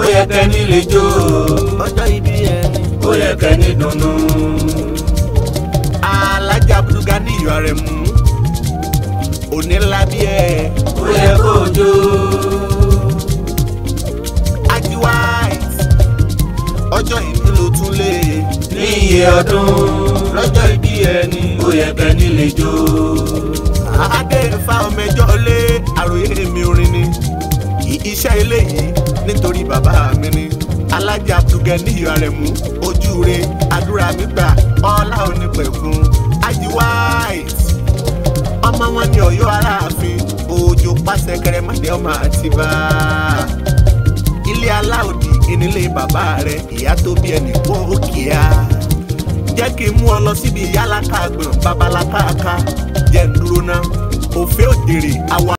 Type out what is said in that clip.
ó yẹ kẹ́ni lè jó ọjọ́ ìbí ẹni. ó yẹ kẹ́ni dunnú. alájà abdulga ní ìyọ̀ rẹ̀ mú òní ńlá bí ẹ. ó yẹ kó jó ají white ọjọ́ ìbí ló tún lé. ní iye ọdún lọ́jọ́ ìbí ẹni ó yẹ kẹ́ni lè jó. adé fa ọmọ ẹjọ́ lé àròyé mi orin ni iṣẹ́ ilé yìí nítorí bàbá mi ni alájà abdulga ní ìyọ̀ rẹ̀ mú ojú re àdúrà mi gbà ọlá onípẹ̀kun ají white ọmọ wọn ní Ọ̀yọ́ aláàfin òjò pàṣẹ kẹrẹmàdé ọmọ àtibá ilé aláòdì ìnílé bàbá rẹ ìyá tó bí ẹnì kó kíá jẹ́ kí n mú ọ lọ síbi ìyá alákàgbọ̀n babalákàká jẹ́ ń dúró ná òfé òdèrè àwa.